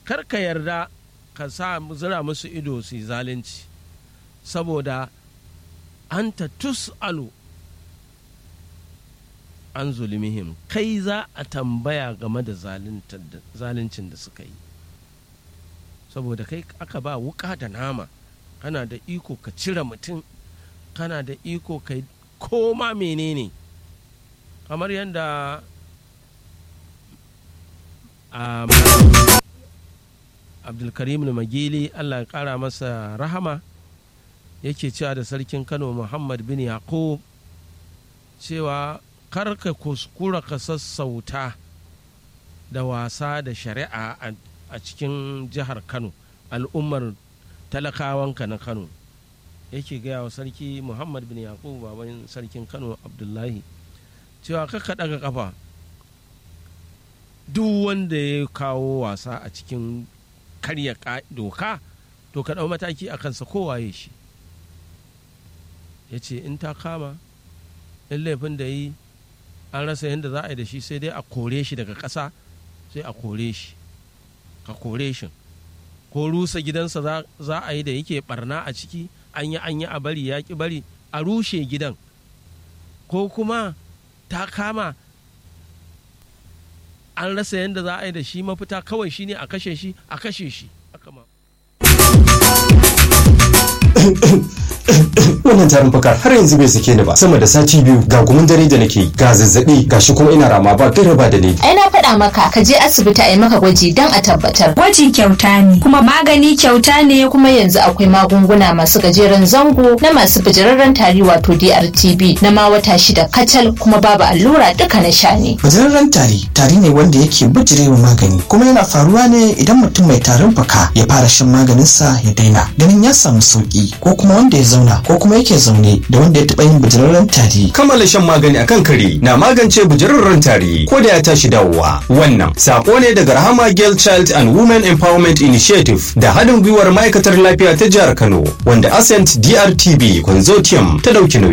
kar ka yarda ka sa zira musu ido su yi zalunci saboda anta tus'alu an zulmihim kai za a tambaya game da zaluncin da suka yi saboda kai aka ba wuka da nama kana da iko ka cire mutum kana da iko ka koma menene kamar yadda abdulkarim magili allah ya kara masa rahama yake cewa da sarkin kano muhammad bin yaqub cewa kar ka kuskura ka sassauta da wasa da shari'a a cikin jihar kano al'ummar talakawanka na kano yake gaya wa sarki muhammad bin yaqub baban sarkin kano abdullahi cewa ka daga kafa duk wanda ya kawo wasa a cikin karya doka to ka ɗau mataki a kansa kowaye shi ya ce in ta kama in laifin da yi an rasa yadda za a yi da shi sai dai a kore shi daga ƙasa sai a kore shi ka kore shi ko rusa gidansa za a yi da yake barna a ciki an yi an yi a bari ya ki bari a rushe gidan ko kuma ta kama an rasa yadda za a yi da shi mafita kawai shine a kashe shi a kashe shi wannan tarin fuka har yanzu bai sake ni ba sama da sati biyu ga gumin dare da nake ga zazzabi ga shi kuma ina rama ba gaira ba da ni ai na faɗa maka ka je asibiti a yi maka gwaji don a tabbatar gwaji kyauta ne kuma magani kyauta ne kuma yanzu akwai magunguna masu gajeren zango na masu bijirarren tari wato DRTB na ma wata shida kacal kuma babu allura duka na sha ne bijirarren tari tari ne wanda yake bijirewa magani kuma yana faruwa ne idan mutum mai tarin fuka ya fara shan maganinsa ya daina ganin ya samu sauki ko kuma wanda ya zauna ko kuma yake zaune da wanda ya taɓa yin bijirarren tari. Kammala shan magani akan kare na magance bijirarren tari ko da ya tashi dawowa. Wannan sako ne daga Rahama Girl Child and Women Empowerment Initiative da haɗin gwiwar ma'aikatar lafiya ta jihar Kano wanda Ascent DRTB Consortium ta ɗauki nauyi.